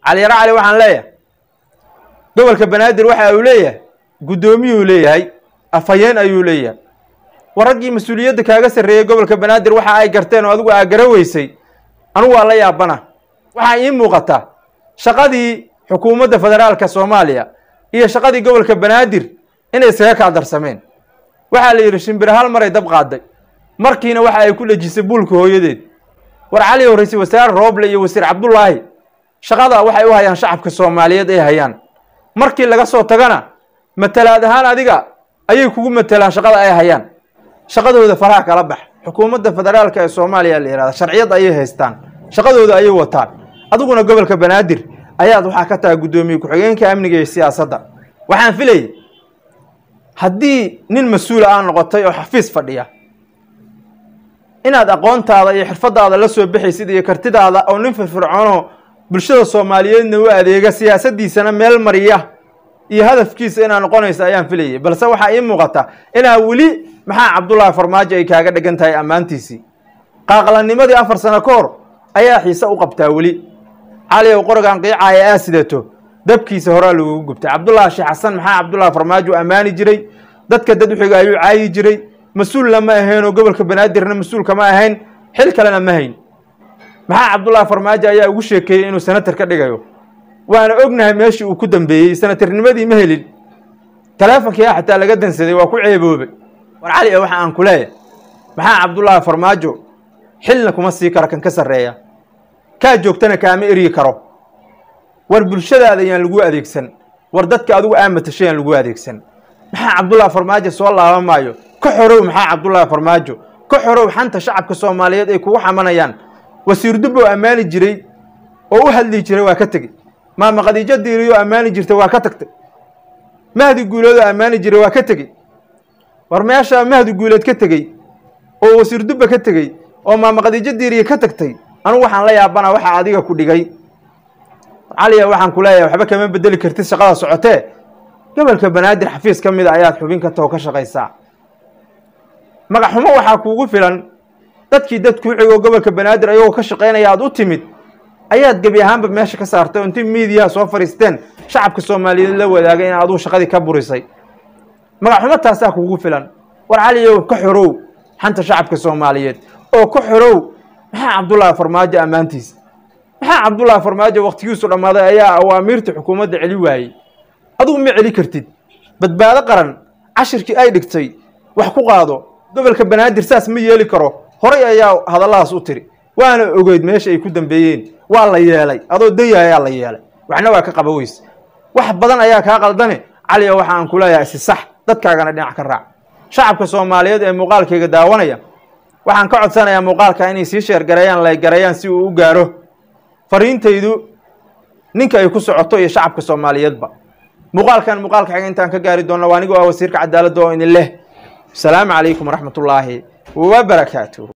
caliyaro cali waxaan leeyahay gobolka banaadir waxa uu leeyahay guddoomiyuu leeyahay afhayeen ayuu leeyahay war raggii mas-uuliyadda kaaga sarreeyey gobolka banaadir waxa ay garteen oo adigu aa gara weysay anugu waa la yaabana waxaa ii muuqata shaqadii xukuumadda federaalka soomaaliya iyo shaqadii gobolka banaadir inay iskaga kaa darsameen waxaa la yidhi shimbire hal maray dab qaaday markiina waxa ay ku dhejisay buulka hooyadeed war cali ow ra-iisul wasaare rooble iyo wasiir cabdullaahi shaqada waxay u hayaan shacabka soomaaliyeed ay hayaan markii laga soo tagana matalaad ahaan adiga ayay kugu matelaan shaqada ay hayaan shaqadooda faraha kala bax xukuumadda federaalka ee soomaaliya la yihahda sharciyad ayay haystaan shaqadooda ayay wataan adiguna gobolka banaadir ayaad waxaa ka tahay guddoomiye ku-xigeenka amniga iyo siyaasadda waxaan filayay haddii nin mas-uula aa noqotay oo xafiis fadhiya inaad aqoontaada iyo xirfadaada la soo baxaysid iyo kartidaada oo nin firfircoonoo bulshada soomaaliyeedna u adeega siyaasadiisana meel mariya iyo hadafkiisa inaad noqonaysa ayaan filayay balse waxaa ii muuqata inaa weli maxaa cabdullaahi farmaajo ay kaaga dhegan tahay ammaantiisii qaaqlanimadii afar sano ka hor ayaa xiise u qabtaa weli cali ow qorigan qiicaaya aa sidato dabkiisa horaa lagugu gubtay cabdullaahi sheekh xasan maxaa cabdullaahi farmaajo ammaani jiray dadka dad uxiga ayuu caayi jiray mas-uulna ma ahayn oo gobolka banaadirna mas-uulka ma ahayn xil kalena ma hayn maxaa cabdullaahi farmaajo ayaa ugu sheekeeyey inuu senatar ka dhigayo waana ognahay meeshii uu ku dambeeyey senatarnimadii ma helin taleefonkii a xataa laga dansaday waa ku ceeboobay war cali waxa aan ku leeyahay maxaa cabdullaahi farmaajo xilna kuma sii karo kan ka sarreeya kaa joogtana kaama eryi karo war bulshadaada yaan lagu adeegsan war dadka adigu aa matasho yaan lagu adeegsan maxaa cabdullaahi farmaajo soo laaban maayo ka xorow maxaa cabdullaahi farmaajo ka xorow xanta shacabka soomaaliyeed ay kugu xamanayaan wasiir dubbow ammaani jiray oo u hadli jiray waa ka tegey maama khadiijo diiriyoo ammaani jirtay waa ka tagtay mahdi guuleedoo ammaani jiray waa ka tegey war meeshaa mahdi guuleed ka tegey oo wasiir dubba ka tegey oo maama khadiijo diiriye ka tagtay anugu waxaan la yaabanaa waxaa adiga ku dhigay caliya waxaan ku leeyahay waxba kama bedeli kartid shaqada socotee gobolka banaadir xafiis ka mida ayaad xubin ka taho ka shaqaysaa magaxxumo waxaa kuugu filan dadkii dad kuu xigoo gobolka banaadir ayagoo ka shaqaynaya aad u timid ayaad gebi ahaanba meesha ka saartay oo intii miidiyaha soo fadhiisteen shacabka soomaaliyeed la wadaagay in aduu shaqadii ka burisay magaxxumo taasaa kuugu filan war caliyow ka xorow xanta shacabka soomaaliyeed oo ka xorow maxaa cabdullaahi farmaajo ammaantiisa maxaa cabdullaahi farmaajo wakhtigiisu dhammaaday ayaa awaamiirta xukuumadda celi waayey adugu ma celi kartid badbaado qaran cashirkii ay dhigtay wax ku qaado gobolka banaadir saas ma yeeli karo horay ayaa hadalladaas u tiri waana ogeyd meesha ay ku dambeeyeen waa la yeelay adoo daya ayaa la yeelay waxna waa ka qaba weyse wax badan ayaa kaa qaldane caliya waxa aan ku leeyahay isi sax dadkaagana dhinac ka raac shacabka soomaaliyeed ee muuqaalkayga daawanaya waxaan ka codsanayaa muuqaalka inay sii sheergareeyaan laygareeyaan si uu u gaaro fariintaydu ninka ay ku socoto iyo shacabka soomaaliyeedba muuqaalkan muuqaalka xiga intaan ka gaari doonna waa anigoo ah wasiirka cadaaladda oo idin leh asalaamu calaykum waraxmat ullaahi wabarakaatuh